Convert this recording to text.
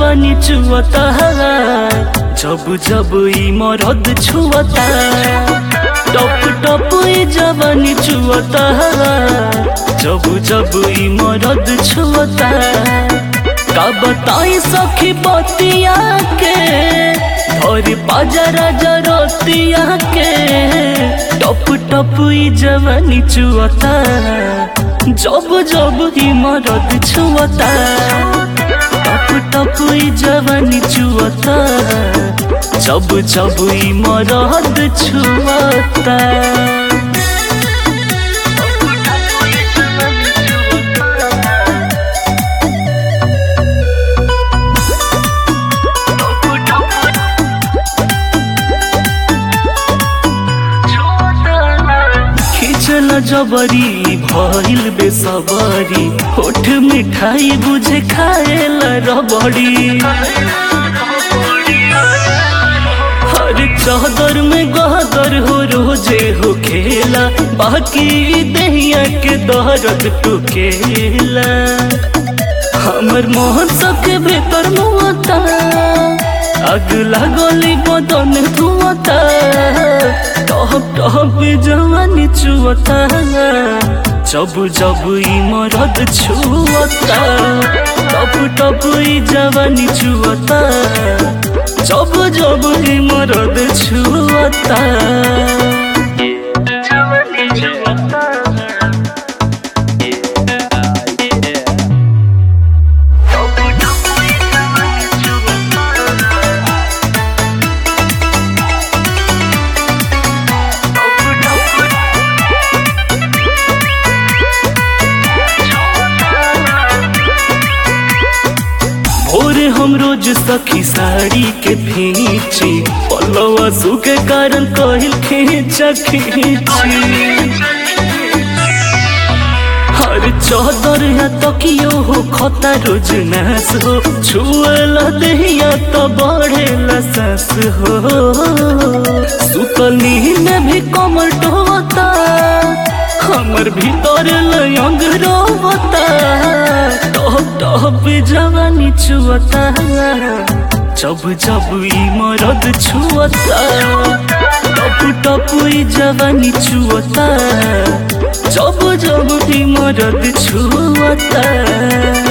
जवानी चुवता जब जब ई मरद छुवता टप टप ई जवानी चुवता जब जब ई मरद छुवता का बताई सखी बतिया के और बाजारा जरतिया के टप टप ई जवानी चुवता जब जब ही मरद छुवता टप टप ई जवानी चुवता जब जब ई मरद छुवता खिचल जबरी भइल बेसबरी होठ मिठाई बुझे खाएल रबड़ी हर चादर में गदर हो रोजे हो खेला बाकी दहिया के दहरत टुकेला हमर मोहन सबके भीतर मुआता आग लागली बदन धुआता टहप टहप जवानी चुअता जब जब ई मरद छुअता टप टप ई जवानी चुअता जब जब ई मरद छुअता जवानी छुअता भोरे हम रोज सखी साड़ी के फींची पल्लवा सु के कारण कहिल खींचा खींची हर चौदर या तकियो हो खता रोज नास हो छुएला दहिया तो बढ़ेला सास हो सुतल नींद भी कमर ढोता हमर भीतर लयंग रोता टप टप जवानी छुअता जब जब ई मरद छुअता टप टप ई जवानी छुअता जब जब ई मरद छुअता